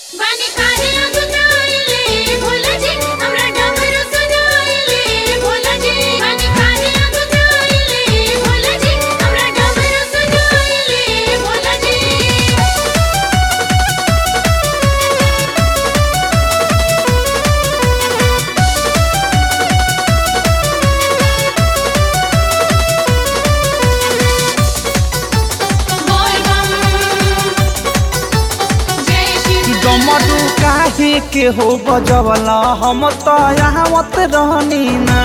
बानी काहे अगुताइले भोला जी हमरा डमरू सुनाइले भोला जी बानी काहे अगुताइले भोला जी हमरा डमरू सुनाइले भोला जी बोल बम जय शिव डमरू काहे के हो बजवला हम तो आवत रहनी ना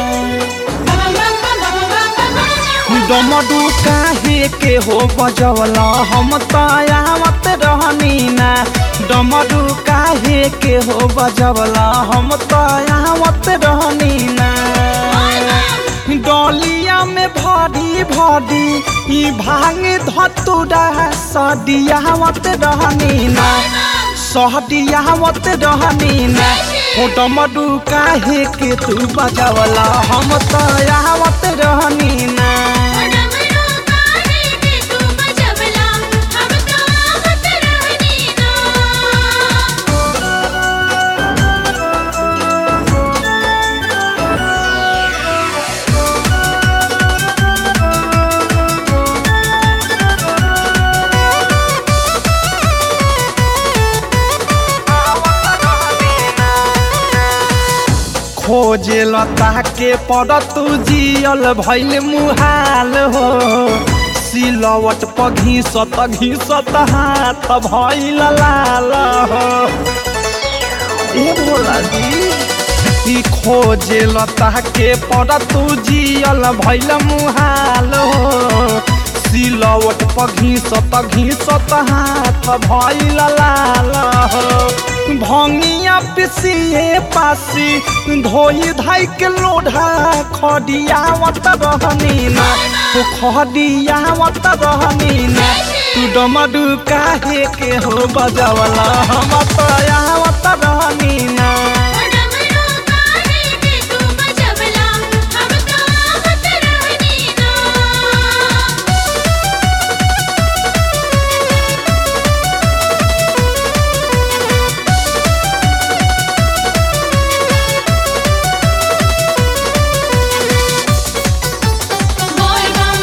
डमरू काहे के हो बजवला हम तो आवत रहनी ना डमरू काहे के हो बजवला हम तो आवत रहनी ना डलिया में भरी भरी ई भांग धतुरा सदियावत रहनी ना सहदियावत रहनी ना ओ डमरू काहे के तू बजवला हम तो आवत रहनी ना डमरू काहे के तू बजवला हम तो आवत रहनी ना खोजे लता के पड़ तू जियल भैल मुहाल हो सिलवट पर घीसत घीसत हाथ भैल लाल हो ए भोला जी ई खोजे लता के पड़ तू जियल भैल मुहाल हो सिलवट पर घीसत घीसत हाथ भैल लाल हो भंगिया पिसिए पासी धोई धाई के लोढ़ा खडियावत रहनी ना तू खडियावत रहनी ना तू डमडू काहे के हो बजवला हम तो आवत रहनी ना डमरू काहे के तू बजवला हम तो आवत रहनी ना बोल बम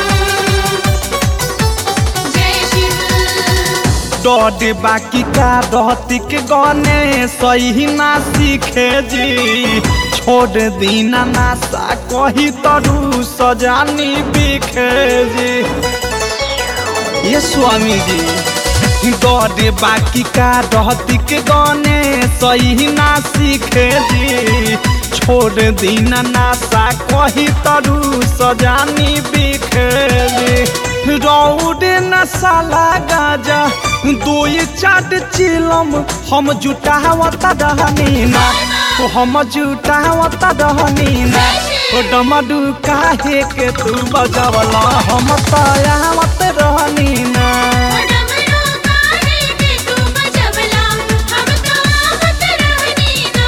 जय शिव डॉड बाकी का रहती के गाने सही ना सीखे जी छोड़ दीना नासा कही तरू सजानी बिखे जी ये स्वामी जी डॉड बाकी का रहती के गाने सही ना सीखे जी छोड़ दीना नासा कही तरू सजानी बिखे जी रौडे नसाला गाजा दोई चाट चिलम हम जुटावत रहनी ना ओ हम जुटावत रहनी ना ओ डमडू काहे के तू बजवला हम तो आवत रहनी ना डमरू काहे के तू बजवला हम तो आवत रहनी ना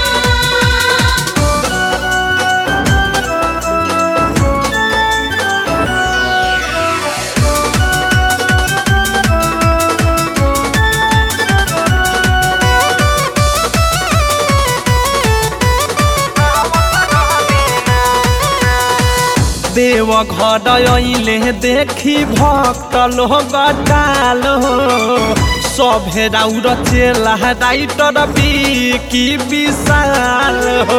देव घर अइले देखी भक्त लोग डाल हो सभे राउर चेला राइटर की विशाल हो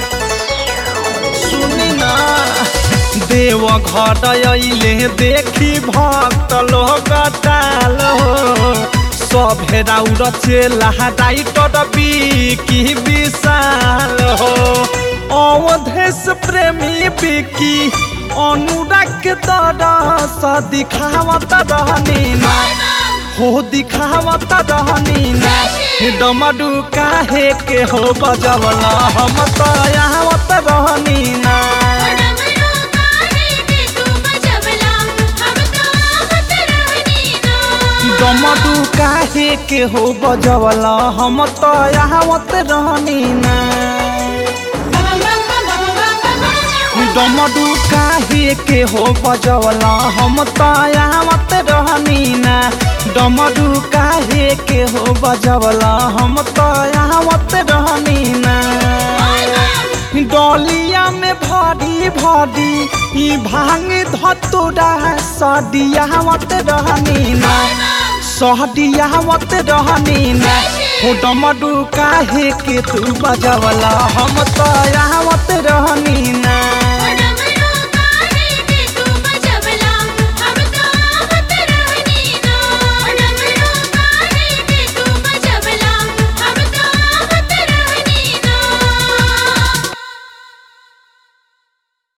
सुनी ना देव घर अइले देखी भक्त लोग डाल हो सभे राउर चेला राइटर की विशाल हो अवधेश प्रेमी बिकी अनुराग तरस दिखावत रहनी ना हो दिखावत रहनी ना डमडू काहे के हो बजवला हम तो आवत रहनी ना डमरू काहे के तू बजवला हम तो आवत रहनी ना डमडू काहे के हो बजवला हम तो आवत रहनी ना डमरू काहे के हो बजवला हम तो आवत रहनी ना डमरू काहे के हो बजवला हम तो आवत रहनी ना डलिया में भरी भरी ई भांग धतुरा सदियावत रहनी ना सहदियावत रहनी ना हो डमरू काहे के तू बजवला हम तो आवत रहनी ना